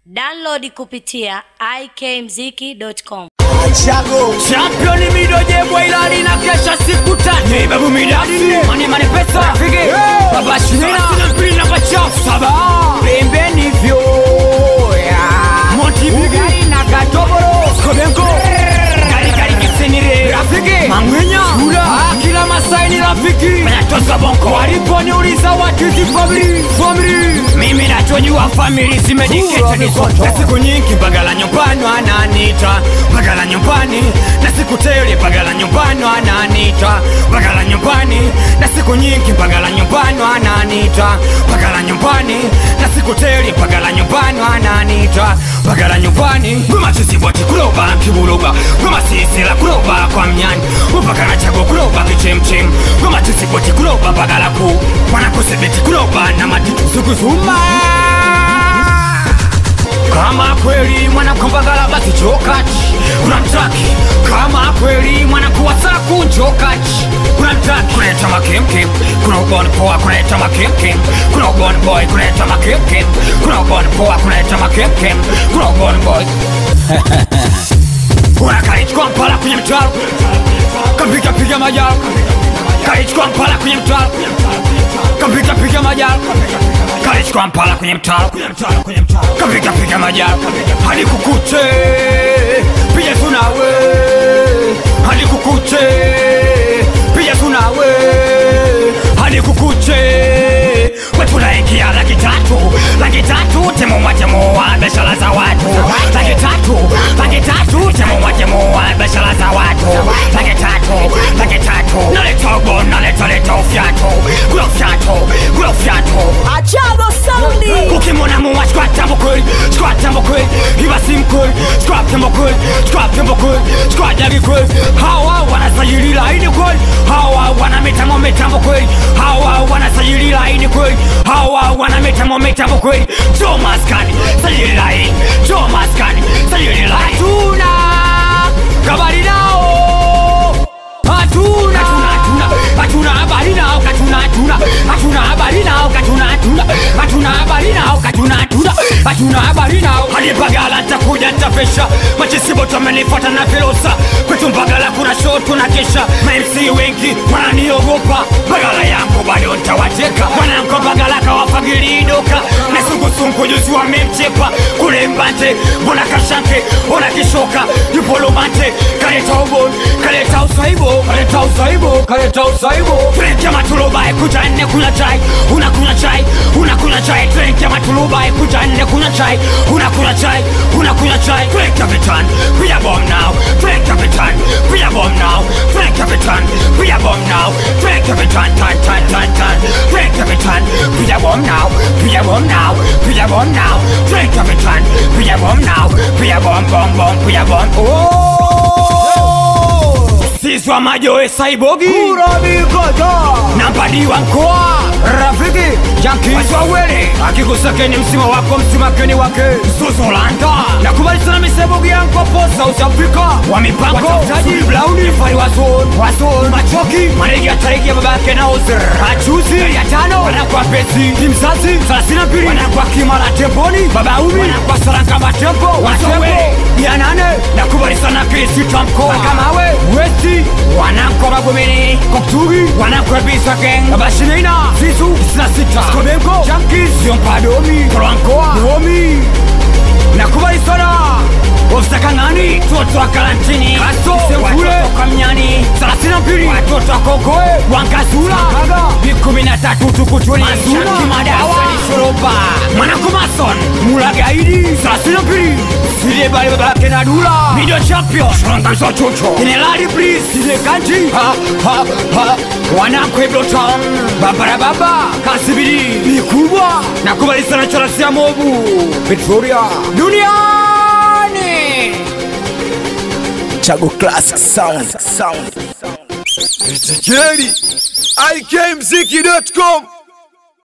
Download kupitia ikmziki.com. Chago Champion midoje bwailali na kesha siku tatu Hey babu midadi Mani mani pesa Fige Baba shimina Sina mpili na bachafu Saba Pembeni vyo Monti bigari na katoboro Skobenko Gari gari kisenire Rafiki Mangwenya Shula Kila masai ni rafiki Tosa bonko Waliponiuliza what is the family Family Mimi nachojua family zimejiketa ni soto Na siku nyingi bagala nyumbani wananiita Bagala nyumbani Na siku tele bagala nyumbani wananiita Bagala nyumbani Na siku nyingi bagala nyumbani wananiita Bagala nyumbani Na siku tele bagala nyumbani wananiita Bagala nyumbani Ngoma chisiboti kuloba kibuloba Ngoma sisila kuloba kwa mnyani Upakana chago kuloba kichemchem Ngoma chisiboti kuloba bagala ku Wanakusebeti kuloba na matitu sukuzuma kama kweli mwanakombagala basi chokachi unamtaki kama kweli mwanakuwasaku njokachi unamtaki kuleta makemkem kuna ubon poa kuleta makemkem kuna ubon boy kuleta makemkem kuna ubon poa kuleta makemkem kuna ubon boy unakalichukua mpala kwenye mtaro kapiga piga majaro kalichukua mpala kwenye mtaro kapiga piga majaro kalichukua mpala kwenye mtaro kapiga piga majaro hadi kukuche piga tunawe hadi kukuche piga tunawe hadi kukuche wetunaingia laki tatu laki tatu temuwatemuwa biashara za watu laki tatu laki tatu temuwatemuwa biashara za watu laki tatu laki tatu naleta ubo naleta leta ufyato kula ufyato kula ufyato Achago Saundi ukimwona muwa chkwata mkweli chkwata mkweli ibasi mkweli chkwata mkweli chkwata mkweli chkwajagi kweli hawa wanasajili laini kweli hawa wana mitambo mitambo kweli hawa wanasajili laini kweli hawa wana mitambo mitambo kweli jo maskani sajili laini jo maskani sajili laini tuna kabari nao hatuna hatuna hatuna habari nao katuna hatuna hatuna habari nao katuna hatuna hatuna habari nao katuna hatuna hatuna habari nao hadi bagala ntakuja ntafesha machisiboto amenifuata na filosa kwetu mbagala kuna show tunakesha mamc wengi wananiogopa bagala yangu bado ntawateka mwananko bagala kawafagilidoka na sungusungu juzi wamemchepa kule mbante mbona kashanke ona kishoka yupo lomante kaleta ubon kaleta usaibo kaleta usaibo kaleta usaibo tulenkia matulubai kuja nne kunywa chai unakunywa chai unakunywa chai tulenkia matulubai kuja nne kunywa chai unakunywa chai unakunywa chai tulenkia vitan piga bom now tulenkia vitan piga bom now tulenkia vitan piga bom now tulenkia vitan tan tan tan tan tulenkia vitan piga bom now piga bom now piga bom now tulenkia vitan piga bom now piga bom bom bom piga bom oh sisi wa majoe saibogi Urabikoto nambadiwa mkoa rafiki jankiswawele akikusakeni msima wako msimakeni wake zuzulanda nakubali sana misebogi yankopo south africa wa mipango watafutaji blauni fari wazon wazon machoki maregi ya tariki ya babake na ozer achuzi ya tano wanakwa pesi kimzazi thelathini na mbili wanakwa kimala temponi babaumi wanakwa sarankama tempo watembo ya nane nakubali sana kirisita mkoa kamawe westi wanakwa magomeni koktugi wanakwa bisa geng babashineina zizu sina sita skobenko jankis yompadomi kolwankoa domi nakubali sana ofisakang'ani toto wa karantini kaso sembule kamnyani thelathini na mbili watoto wakokoe wankazula vikumi na tatu tukutuli madawa shoroba mwanakumason mulagaidi thelathini na mbili sile bali babake na dula video champion shrongamso chucho jenerali bris sile kanji ha ha ha wanakwebloton babarababa kasibiri mikubwa nakubali sana charasia mobu victoria duniani Chago Classic Sound Sound Ezekieli ikmziki.com